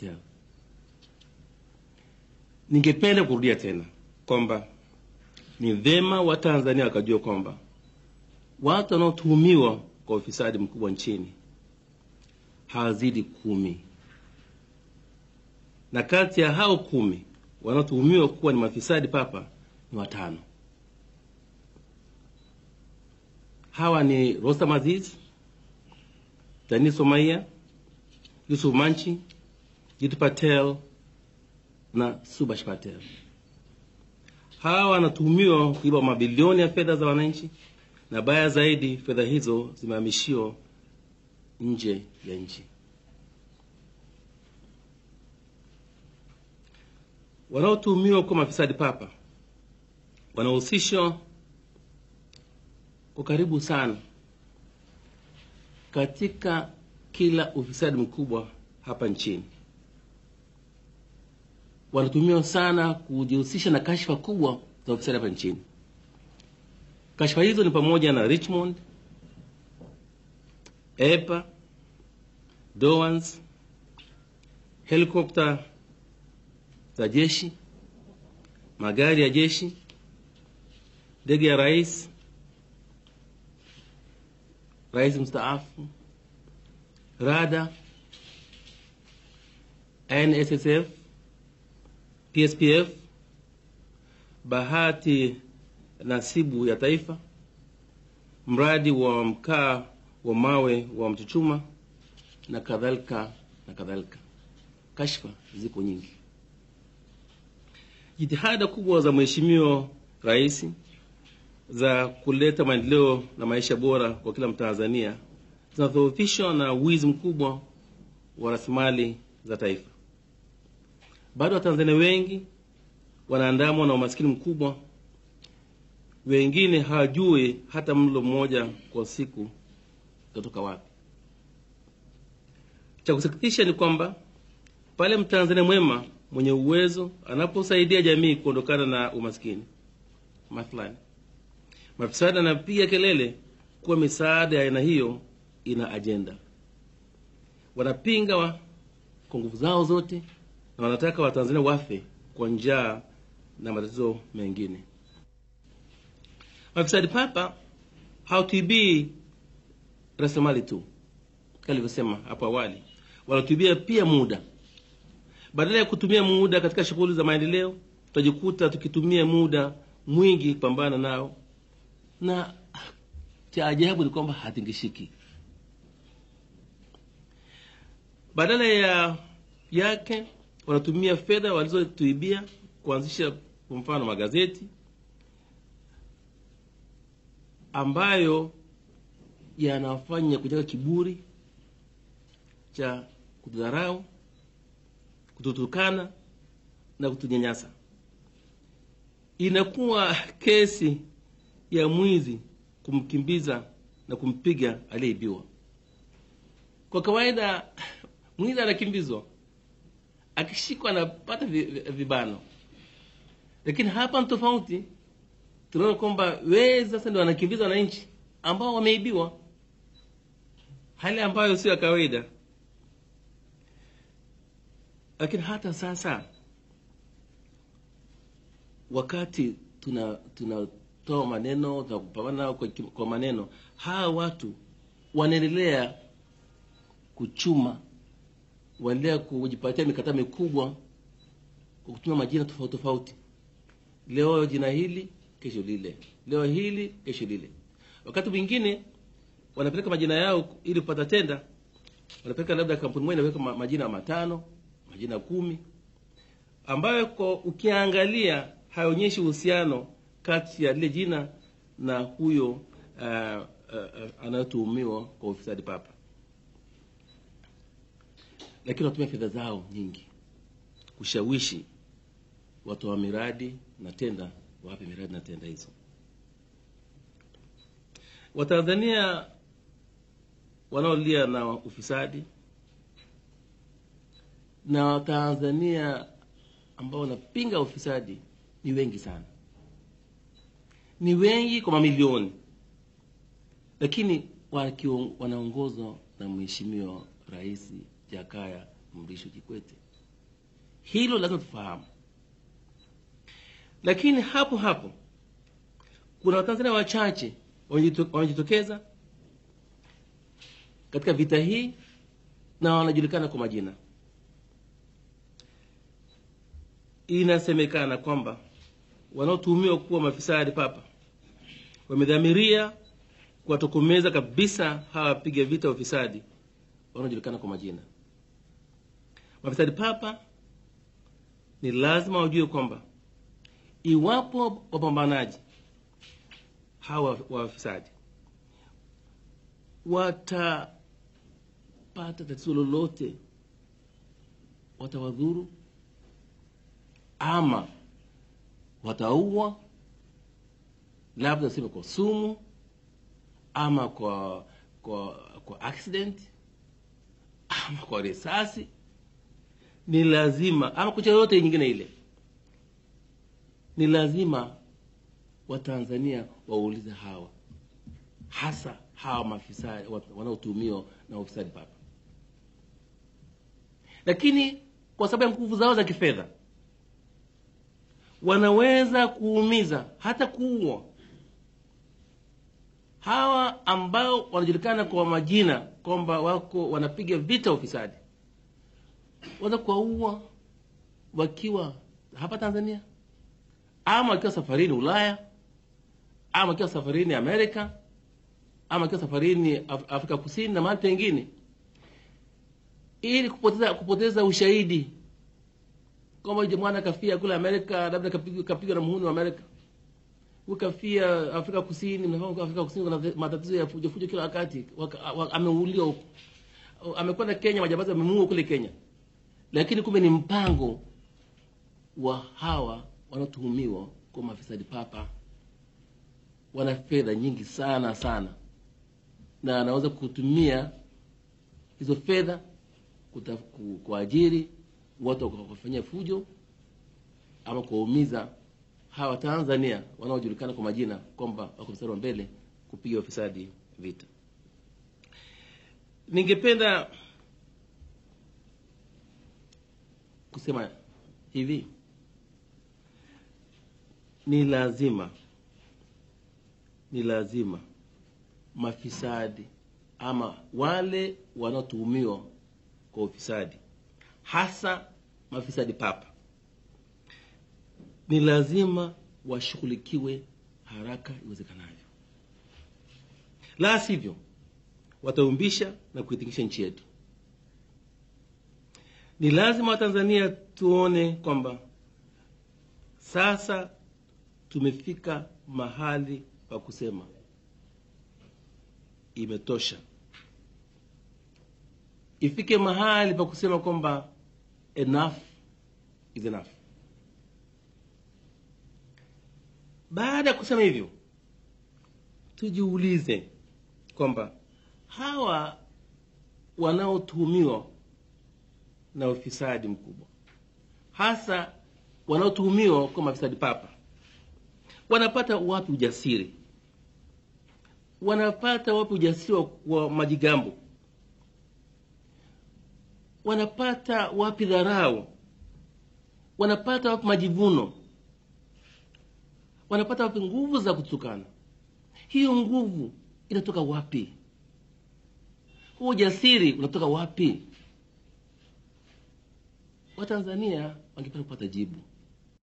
Patel. Ningependa kurudia tena kwamba ni vema Watanzania wakajua kwamba watu wanaotuhumiwa kwa ufisadi mkubwa nchini hawazidi kumi, na kati ya hao kumi wanaotuhumiwa kuwa ni mafisadi papa ni watano. Hawa ni Rostam Aziz, Dani Somaiya, Yusuf Manchi, Jitu Patel na Subash Patel. Hawa wanatuhumiwa kuiba mabilioni ya fedha za wananchi, na baya zaidi, fedha hizo zimehamishiwa nje ya nchi. Wanaotuhumiwa kuwa mafisadi papa wanahusishwa kwa karibu sana katika kila ufisadi mkubwa hapa nchini. Wanatumiwa sana kujihusisha na kashfa kubwa za ufisadi hapa nchini. Kashfa hizo ni pamoja na Richmond, EPA, Dowans, helikopta za jeshi, magari ya jeshi, ndege ya rais, rais mstaafu, rada, NSSF, PSPF, bahati nasibu ya taifa, mradi wa mkaa wa mawe wa Mchuchuma na kadhalika na kadhalika. Kashfa ziko nyingi. Jitihada kubwa za Mheshimiwa Rais za kuleta maendeleo na maisha bora kwa kila Mtanzania zinadhoofishwa na wizi mkubwa wa rasilimali za taifa. Bado Watanzania wengi wanaandamwa na umaskini mkubwa, wengine hawajui hata mlo mmoja kwa siku utatoka wapi. Cha kusikitisha ni kwamba pale Mtanzania mwema mwenye uwezo anaposaidia jamii kuondokana na umaskini, mathalani mafisadi anapiga kelele kuwa misaada ya aina hiyo ina ajenda. Wanapinga wa, kwa nguvu zao zote na wanataka Watanzania wafe kwa njaa na matatizo mengine. Mafisadi papa hawatuibii rasilimali tu kama alivyosema hapo awali, wanatuibia pia muda. Badala ya kutumia muda katika shughuli za maendeleo, tutajikuta tukitumia muda mwingi kupambana nao, na cha ajabu ni kwamba hatingishiki. Badala ya yake wanatumia fedha walizotuibia kuanzisha kwa mfano magazeti ambayo yanafanya kujenga kiburi cha kutudharau, kututukana na kutunyanyasa. Inakuwa kesi ya mwizi kumkimbiza na kumpiga aliyeibiwa. Kwa kawaida mwizi anakimbizwa, akishikwa anapata vibano, lakini hapa ni tofauti. Tunaona kwamba wezi sasa ndio wanakimbiza wananchi ambao wameibiwa, hali ambayo sio ya kawaida. Lakini hata sasa wakati tuna tunatoa maneno tunakupambana nao kwa, kwa maneno, hawa watu wanaendelea kuchuma, wanaendelea kujipatia mikataba mikubwa kwa kutumia majina tofauti tofauti, leo jina hili, kesho lile, leo hili, kesho lile. Wakati mwingine wanapeleka majina yao ili kupata tenda, wanapeleka labda kampuni moja inaweka majina matano, majina kumi, ambayo kwa ukiangalia haionyeshi uhusiano kati ya lile jina na huyo uh, uh, uh, anayetuhumiwa kwa ufisadi papa, lakini wanatumia fedha zao nyingi kushawishi watoa miradi na tenda wape miradi na tenda hizo. Watanzania wanaolia na ufisadi na Watanzania ambao wanapinga ufisadi ni wengi sana, ni wengi kwa mamilioni, lakini wanaongozwa na Mheshimiwa Rais Jakaya Mrisho Kikwete. Hilo lazima tufahamu, lakini hapo hapo kuna Watanzania wachache wamejitokeza katika vita hii na wanajulikana kwa majina. Inasemekana kwamba wanaotuhumiwa kuwa mafisadi papa wamedhamiria kuwatokomeza kabisa hawa wapiga vita wa ufisadi wanaojulikana kwa majina. Mafisadi papa ni lazima wajue kwamba iwapo wapambanaji hawa wafisadi watapata tatizo lolote, watawadhuru ama wataua, labda sema kwa sumu ama kwa kwa kwa accident ama kwa risasi, ni lazima ama kwa yoyote nyingine ile, ni lazima Watanzania waulize hawa hasa hawa maafisa wanaotumiwa na ufisadi papa, lakini kwa sababu ya nguvu zao za kifedha wanaweza kuumiza hata kuua hawa ambao wanajulikana kwa majina kwamba wako wanapiga vita ufisadi, wanaweza kuwaua wakiwa hapa Tanzania ama wakiwa safarini Ulaya ama wakiwa safarini Amerika ama wakiwa safarini Af Afrika Kusini na mahali pengine, ili kupoteza kupoteza ushahidi kwamba mwana kafia kule Amerika, labda kapigwa na muhuni wa Amerika, ukafia Afrika Kusini. Mnafahamu Afrika Kusini kuna matatizo ya fujo fujo kila wakati, ameuliwa huko, amekwenda Kenya, majambazi wamemuua kule Kenya, lakini kumbe ni mpango wa hawa wanaotuhumiwa kwa mafisadi papa. Wana fedha nyingi sana sana, na anaweza kutumia hizo fedha kuajiri watu wakafanyia fujo ama kuwaumiza hawa Tanzania wanaojulikana kwa majina kwamba wako mstari wa mbele kupiga ufisadi vita. Ningependa kusema hivi, ni lazima ni lazima mafisadi ama wale wanaotuhumiwa kwa ufisadi hasa mafisadi papa ni lazima washughulikiwe haraka iwezekanavyo, la sivyo wataumbisha na kuitikisha nchi yetu. Ni lazima Watanzania tuone kwamba sasa tumefika mahali pa kusema imetosha. Ifike mahali pa kusema kwamba enough is enough. Baada ya kusema hivyo, tujiulize kwamba hawa wanaotuhumiwa na ufisadi mkubwa, hasa wanaotuhumiwa kwa mafisadi papa, wanapata wapi ujasiri? Wanapata wapi ujasiri wa, wa majigambo? Wanapata wapi dharau? Wanapata wapi majivuno? Wanapata wapi nguvu za kutukana? Hiyo nguvu inatoka wapi? Huo ujasiri unatoka wapi? Watanzania wangependa kupata jibu.